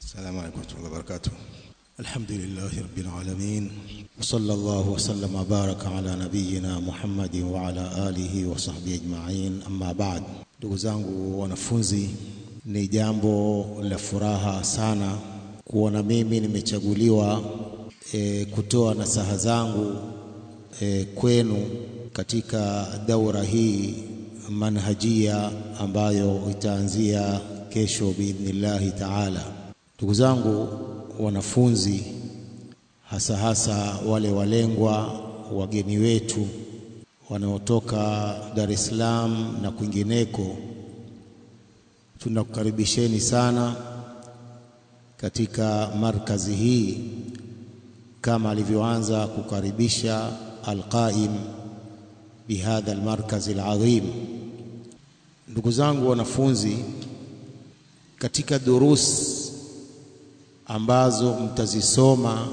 السلام عليكم ورحمة الله وبركاته الحمد لله رب العالمين وصلى الله وسلم وبارك على نبينا محمد وعلى آله وصحبه أجمعين أما بعد ndugu zangu wanafunzi ni jambo la furaha sana kuona mimi nimechaguliwa e, kutoa nasaha zangu e, kwenu katika daura hii manhajia ambayo itaanzia kesho biidhnillahi taala. Ndugu zangu wanafunzi, hasa hasa wale walengwa, wageni wetu wanaotoka Dar es Salaam na kwingineko, tunakukaribisheni sana katika markazi hii kama alivyoanza kukaribisha alqaim bihadha almarkaz alazim. Ndugu zangu wanafunzi, katika durus ambazo mtazisoma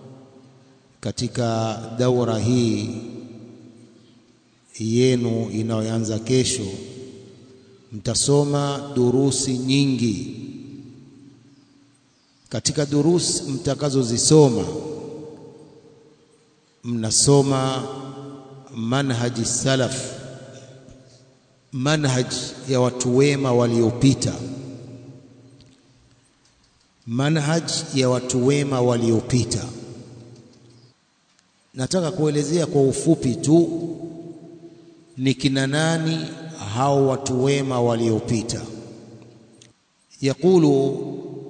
katika daura hii yenu inayoanza kesho, mtasoma durusi nyingi. Katika durusi mtakazozisoma, mnasoma manhaji salaf, manhaj ya watu wema waliopita, manhaj ya watu wema waliopita. Nataka kuelezea kwa ufupi tu ni kina nani hao watu wema waliopita. Yaqulu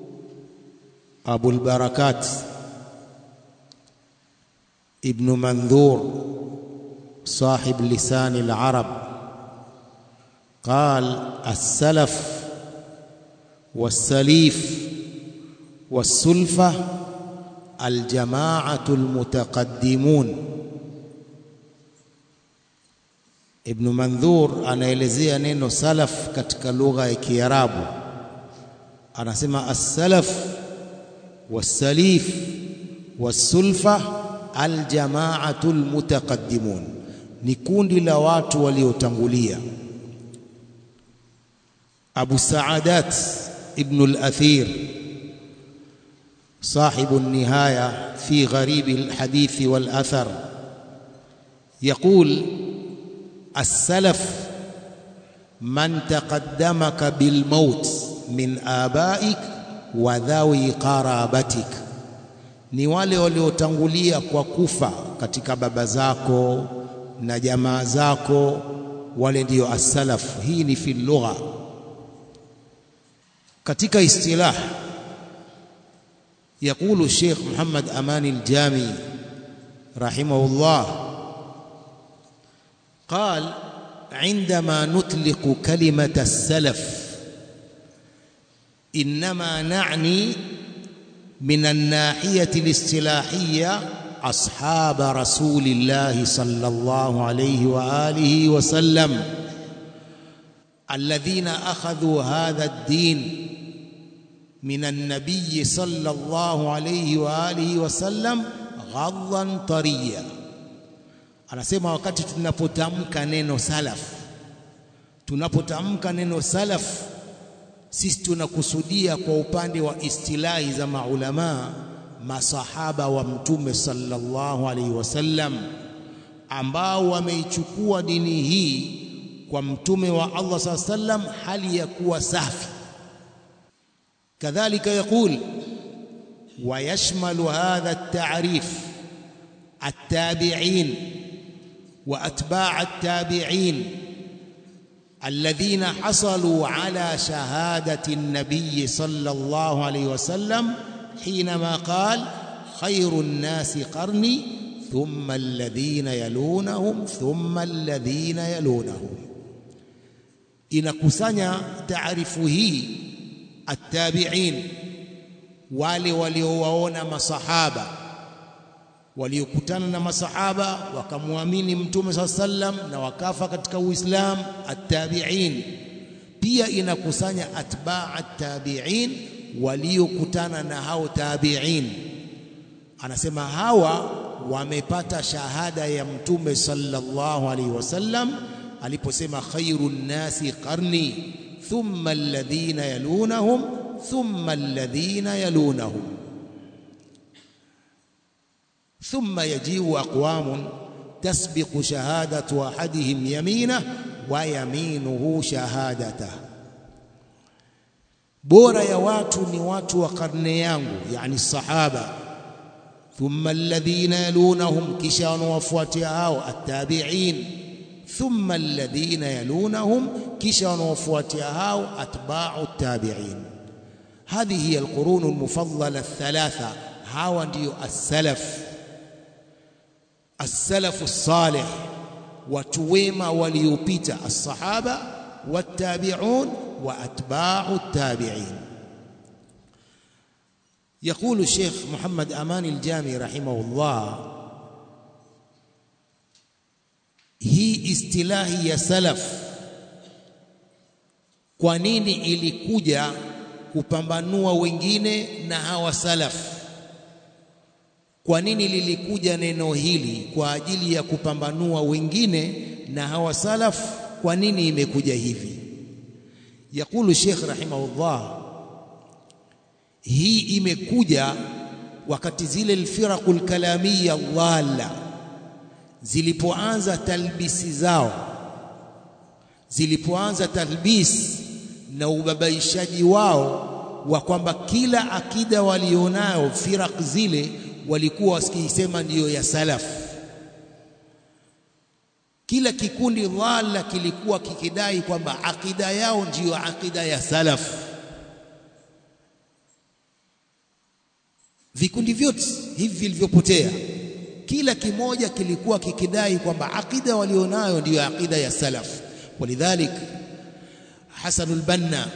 Abul Barakat Ibn Mandhur صاحب لسان العرب قال السلف والسليف والسلفة الجماعة المتقدمون Ibn Mandhur anaelezea neno salaf katika lugha ya Kiarabu, anasema as-salaf was-salif was-sulfa al-jama'atu al-mutaqaddimun ni kundi la watu waliotangulia. Abu Saadat ibn al-Athir صاحب النهاية في غريب الحديث والأثر يقول السلف من تقدمك بالموت من آبائك وذوي قرابتك ni wale waliotangulia kwa kufa katika baba zako na jamaa zako, wale ndio as-salaf. Hii ni fi lugha. Katika istilah, yaqulu Sheikh Muhammad Amani al-Jami rahimahullah قال عندما نطلق كلمة السلف إنما نعني من الناحية الاصطلاحية أصحاب رسول الله صلى الله عليه وآله وسلم الذين أخذوا هذا الدين من النبي صلى الله عليه وآله وسلم غضا طريا anasema wakati tunapotamka neno salaf tunapotamka neno salaf sisi tunakusudia kwa upande wa istilahi za maulamaa masahaba wa mtume sallallahu alaihi wasallam ambao wameichukua dini hii kwa mtume wa Allah sallallahu alaihi wasallam hali ya kuwa safi. Kadhalika yaqul wa yashmalu hadha at-ta'rif at-tabi'in wa atba' at-tabi'in الذين حصلوا على شهادة النبي صلى الله عليه وسلم حينما قال خير الناس قرني ثم الذين يلونهم ثم الذين يلونهم inakusanya taarifu hii attabi'in wale waliowaona masahaba waliokutana na masahaba wakamwamini mtume saa sallam na wakafa katika uislamu attabi'in pia inakusanya atba' attabi'in waliokutana na hao tabi'in anasema hawa wamepata shahada ya mtume sallallahu alaihi wasallam aliposema khairun nasi qarni thumma alladhina yalunahum thumma alladhina yalunahum ثم يجيء أقوام تسبق شهادة أحدهم يمينه ويمينه شهادته bora ya watu ni watu wa karne yangu yani sahaba thumma alladhina yalunahum kisha wanawafuatia hao attabi'in thumma alladhina yalunahum kisha wanawafuatia hao atba'u attabi'in hadhihi hiya alqurun almufaddala althalatha hawa ndio as-salaf as-salafu as-salih watu wema waliopita as-sahaba wat-tabi'un wa atba'u at-tabi'in يقول الشيخ محمد أمان الجامي رحمه الله hii istilahi ya salaf kwa nini ilikuja kupambanua wengine na hawa salaf kwa nini lilikuja neno hili kwa ajili ya kupambanua wengine na hawa salaf kwa nini imekuja hivi yakulu Sheikh rahimahullah hii imekuja wakati zile alfiraqul kalamia dhalla zilipoanza talbisi zao zilipoanza talbis na ubabaishaji wao wa kwamba kila akida walionayo firaq zile walikuwa wasikisema ndiyo ya salaf kila kikundi dhalla kilikuwa kikidai kwamba akida yao ndiyo akida ya salaf vikundi vyote hivi vilivyopotea kila kimoja kilikuwa kikidai kwamba akida walionayo ndiyo akida ya salaf walidhalik Hasan al-Banna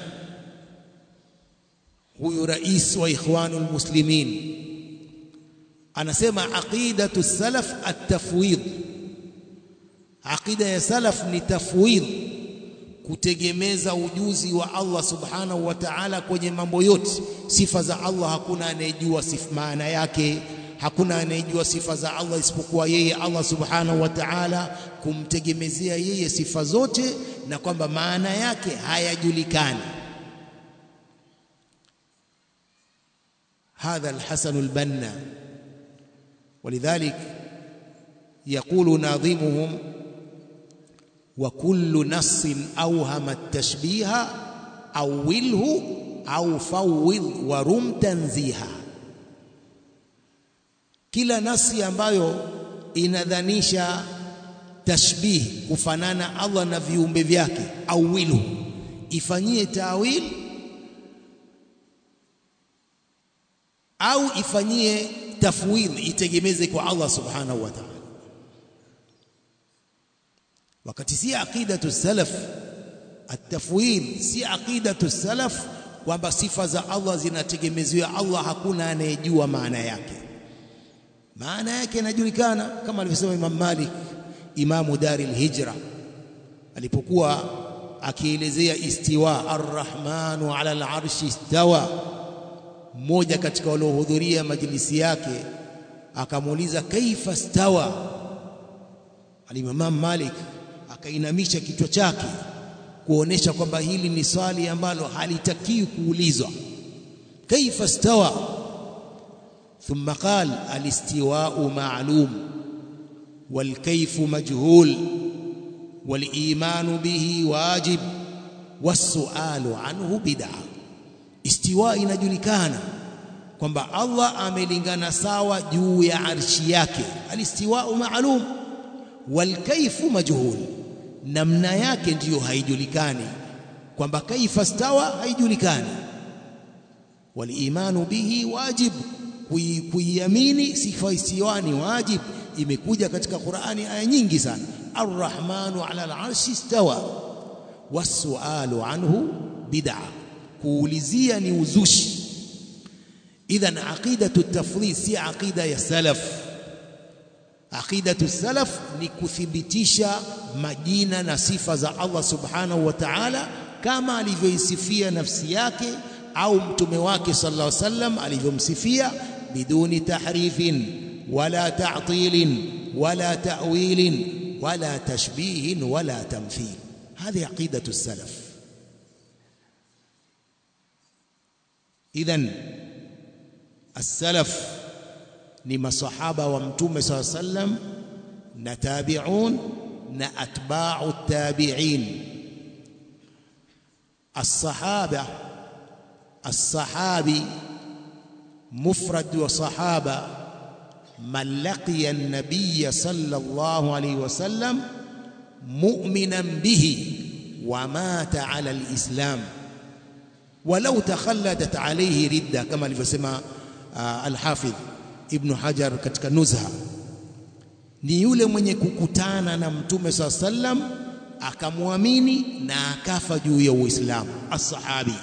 huyu rais wa ikhwanul muslimin anasema aqidatu salaf at-tafwid aqida ya salaf ni tafwid kutegemeza ujuzi wa Allah subhanahu wa ta'ala kwenye mambo yote sifa za Allah hakuna anayejua sifa maana yake hakuna anayejua sifa za Allah isipokuwa yeye Allah subhanahu wa ta'ala kumtegemezea yeye sifa zote na kwamba maana yake hayajulikani هذا الحسن البنا ولذلك يقول ناظمهم وكل نص أوهم التشبيه أوله أو فوض ورم تنزيها kila nasi ambayo inadhanisha tashbih kufanana Allah na viumbe vyake au wilu ifanyie tawil au ifanyie tafwid itegemeze kwa Allah subhanahu wa ta'ala wakati si aqidatu salaf at-tafwid si aqidatu salaf kwamba sifa za Allah zinategemeziwa Allah hakuna anayejua maana yake maana yake inajulikana kama alivyosema Imam Malik imamu dari hijra alipokuwa akielezea istiwa arrahmanu ala al-arshi istawa mmoja katika waliohudhuria majlisi yake akamuuliza kaifa stawa alimam Malik akainamisha kichwa chake kuonesha kwamba hili ni swali ambalo halitakiwi kuulizwa kaifa stawa ثم قال الاستواء معلوم والكيف مجهول والإيمان به واجب والسؤال عنه بدعة استواء inajulikana kwamba Allah amelingana sawa juu ya arshi yake alistiwa'u ma'lum walkaifu majhul namna yake ndiyo haijulikani kwamba kaifa stawa haijulikani walimanu bihi wajib kuiamini sifa istiwa ni wajib imekuja katika Qur'ani aya nyingi sana arrahmanu ala al-arshi istawa wasualu anhu bid'a kuulizia ni uzushi idhan aqidatu tafdhil si aqida ya salaf aqidatu salaf ni kuthibitisha majina na sifa za Allah subhanahu wa ta'ala kama alivyoisifia nafsi yake au mtume wake sallallahu alaihi wasallam alivyomsifia biduni tahrifin wala ta'tilin wala ta'wilin wala tashbihin wala tamthil هذه عقيدة السلف idhan as-salaf ni masahaba wa mtume saa sallam na tabi'un na atba'u tabi'in as-sahaba as-sahabi mufrad wa sahaba man laqiya an-nabiy sallallahu alayhi wasallam mu'minan bihi wa mata ala al-islam walau takhalladat alayhi ridda kama alivyosema al-hafidh ibn hajar katika nuzha ni yule mwenye kukutana na mtume saa sallam akamwamini na akafa juu ya uislamu as-sahabi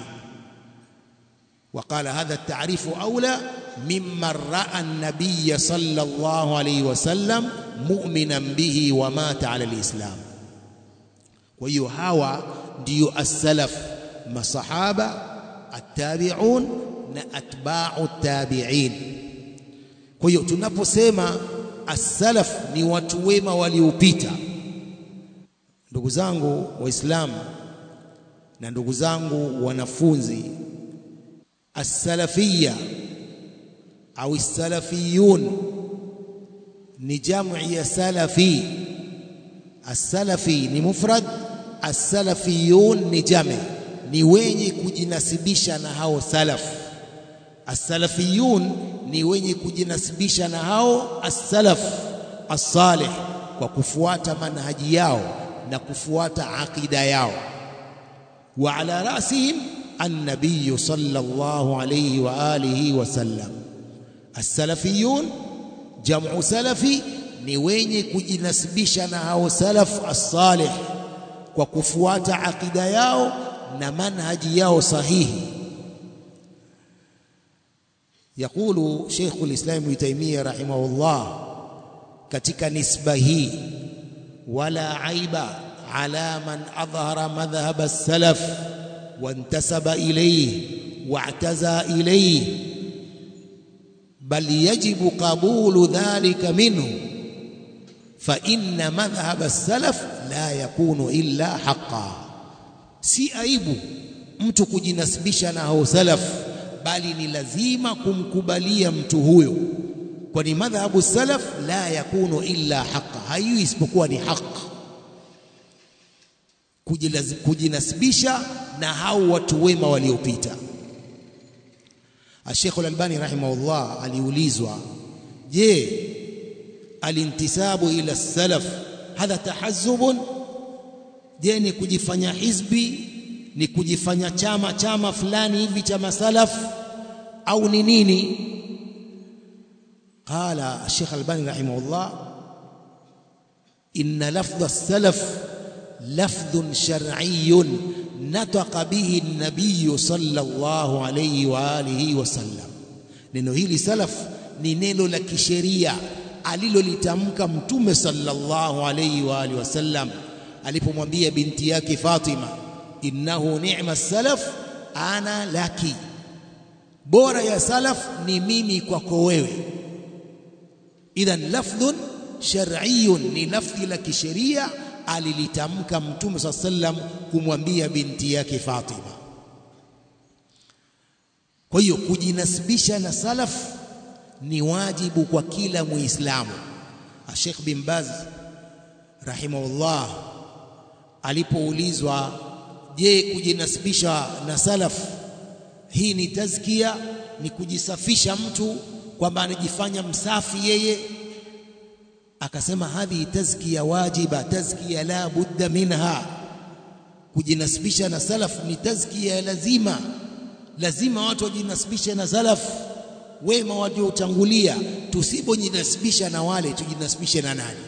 وقال هذا التعريف أولى ممن رأى النبي صلى الله عليه وسلم مؤمنا به ومات على الإسلام وهي هوا ديو السلف ما صحابة التابعون أتباع التابعين kwa hiyo tunaposema as-salaf ni watu wema waliopita ndugu zangu waislamu na ndugu zangu wanafunzi as-salafiyya au as-salafiyun ni jam'i ya salafi as-salafi ni mufrad as-salafiyun ni jami ni wenye kujinasibisha na hao salaf as-salafiyun ni wenye kujinasibisha na hao as-salaf as-salih kwa kufuata manhaji yao na kufuata aqida yao wa ala rasihim an-nabiy sallallahu alayhi wa alihi wa sallam as-salafiyun jam'u salafi ni wenye kujinasibisha na hao salaf as-salih kwa kufuata aqida yao na manhaji yao sahihi يقول شيخ الإسلام ابن تيمية رحمه الله katika nisba hii wala aiba ala man adhhara madhhab as-salaf wantasaba ilayhi wa'taza ilayhi bal yajibu qabulu dhalika minhu fa inna madhhab as-salaf la yakunu illa haqqan si aibu mtu kujinasibisha na hao salaf bali ni lazima kumkubalia mtu huyo kwani madhhabu salaf la yakunu illa haqa haiwi isipokuwa ni haq kujinasibisha na hao watu wema waliopita Sheikh Al-Albani rahimahullah aliulizwa je alintisabu ila salaf hadha tahazzubun je ni kujifanya hizbi ni kujifanya chama chama fulani hivi cha masalaf au ni nini qala Sheikh Albani rahimahullah inna lafdh as-salaf lafdh shar'iyyun nataqa bihi an-nabiy sallallahu alayhi wa alihi wa sallam neno hili salaf ni neno la kisheria alilolitamka mtume sallallahu alayhi wa alihi wasallam alipomwambia binti yake Fatima innahu ni'ma salaf ana laki bora ya salaf ni mimi kwako wewe idhan lafdhun shar'iyyun ni lafdhi la kisheria alilitamka mtume saa sallam kumwambia binti yake Fatima kwa hiyo kujinasibisha na salaf ni wajibu kwa kila muislamu Sheikh bin Baz rahimahullah alipoulizwa je kujinasibisha na salaf hii ni tazkia ni kujisafisha mtu kwamba anajifanya msafi yeye akasema hadhi tazkia wajiba tazkia la budda minha kujinasibisha na salaf ni tazkia lazima lazima watu wajinasibishe na salaf wema waliotangulia tusipojinasibisha na wale tujinasibishe na nani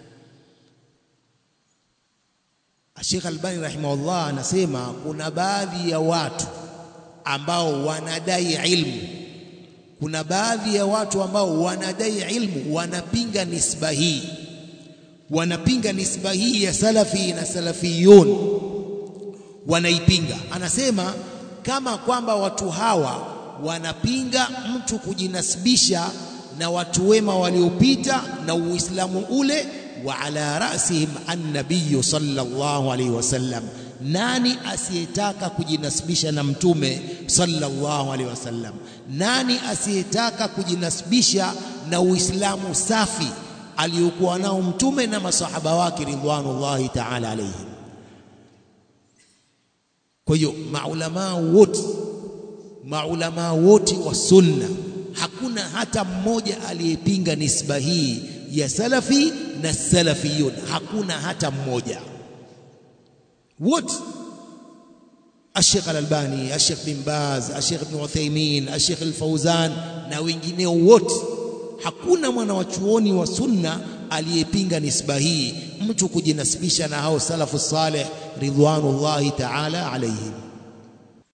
Sheikh Albani rahimahullah anasema kuna baadhi ya watu ambao wanadai ilmu kuna baadhi ya watu ambao wanadai ilmu wanapinga nisba hii wanapinga nisba hii ya salafi na salafiyun wanaipinga anasema kama kwamba watu hawa wanapinga mtu kujinasibisha na watu wema waliopita na Uislamu ule wa ala rasihim an-nabiy sallallahu alayhi wasallam nani asiyetaka kujinasibisha na mtume sallallahu alaihi wasallam nani asiyetaka kujinasibisha na uislamu safi aliyokuwa nao mtume na masahaba wake ridwanullahi ta'ala alaihim kwa hiyo maulamaa wote maulamaa wote wa sunna hakuna hata mmoja aliyepinga nisba hii ya salafi na salafiyun hakuna hata mmoja wote الشيخ الألباني الشيخ بن باز الشيخ ابن عثيمين الشيخ الفوزان na wengineo wote hakuna mwana wa chuoni wa sunna aliyepinga nisba hii mtu kujinasibisha na hao salafu saleh ridwanullahi ta'ala alaihim